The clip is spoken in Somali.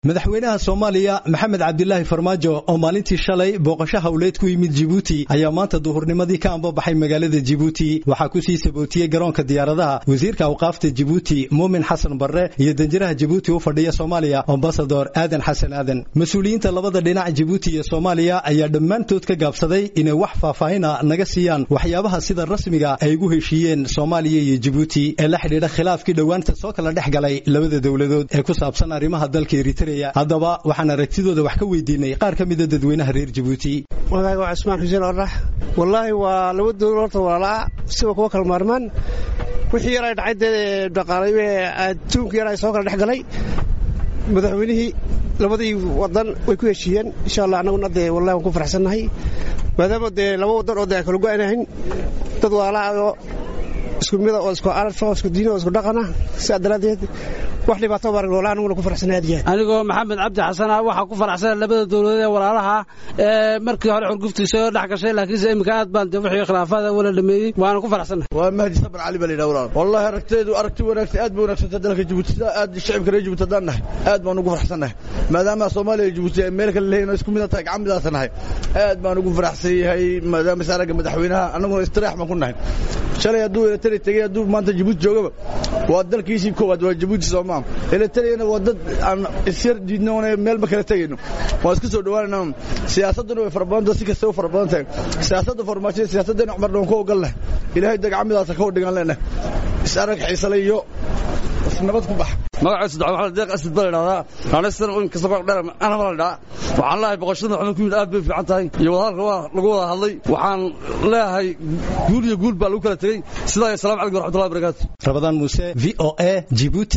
madaxweynaha soomaaliya maxamed cabdilaahi farmaajo oo maalintii shalay booqasho hawleed ku yimid jibuuti ayaa maanta duhurnimadii ka ambabaxay magaalada jibuuti waxaa kusii sabootiyey garoonka diyaaradaha wasiirka awqaafta jibuuti muumin xasan barre iyo danjiraha jibuuti u fadhiya soomaaliya ambasador aadan xasan aadan mas-uuliyiinta labada dhinac jibuuti iyo soomaaliya ayaa dhammaantood ka gaabsaday inay wax faahfaahina naga siiyaan waxyaabaha sida rasmiga ay ugu heshiiyeen soomaaliya iyo jibuuti ee la xidhiidha khilaafkii dhowaanta soo kala dhex galay labada dowladood ee ku saabsan arrimaha dalka eritrea haddaba waxaan aragtidooda wax ka weydiinay qaar ka mida dadweynaha reer jibuuti magaaga waa cismaan xuseen orax wallaahi waa laba dowla horta walaalaa siba kuwa kala maarmaan wixii yar ay dhacay dee dhaqaalay adduunka yar ay soo kala dhex galay madaxweynihii labadii wadan way ku heshiiyeen insha allah annaguna dee wallahi waan ku faraxsannahay maadaama dee laba wadan oo dee aan kala go-anahayn dad walaalaa oo isku mida oo isku arfa oo isku diina oo isku dhaqana sidaa daraaddeed wax dhibaato baarag loola aniguna ku faraxsanay aad yahay anigoo maxamed cabdi xasan ah waxaa ku faraxsana labada dowladood ee walaalaha ee markii hore xurguftiisa oo dhex gashay laakiinse iminka aad baan dee wixii khilaafaada wala dhameeyey waana ku faraxsanay waa mahdi sabar cali baa la yidhaha walaal wallahi aragteedu aragti wanaagsan aad bay wanaagsantaa dalka jibuuti sida aad shacibka reer jibuuti haddaan nahay aad baan ugu faraxsannahay maadaama soomaaliya iyo jibuuti ay meel kale leeyihin oo isku mid tahay gacan midaasa nahay aad baan ugu faraxsan yahay maadaama saaraga madaxweynaha annaguna istiraax baan ku nahay shalay hadduu eletari tegey hadduu maanta jibuuti joogaba waa dalkiisii koowaad waa jibuuti soomaa eletariyana waa dad aan isyar diidno oona meelba kala tegayno waan isku soo dhowaanayna siyaasadduna way fara badanta si kasta u fara badan tahay siyaasadda farmaajo siyaasaddeena cumar dhoon ku ogolnah ilaahay dagacmidaasa ka hodhigaan leenah is arag xiisale iyo nabad ku bax magaciisu daxwaa deeq asid baa ladhahdaa naanaysan in kasta kor dheer ana baa ladhaa waxaan leeyahay boqoshada maxamed ku yimid aad bay fiican tahay iyo wadahadalka waa lagu wada hadlay waxaan leeyahay guul iyo guul baa lagu kala tegey sidaa iyo salaam calaykum waraxmatullahi wabarakaatu rabadaan muuse v o a jibuuti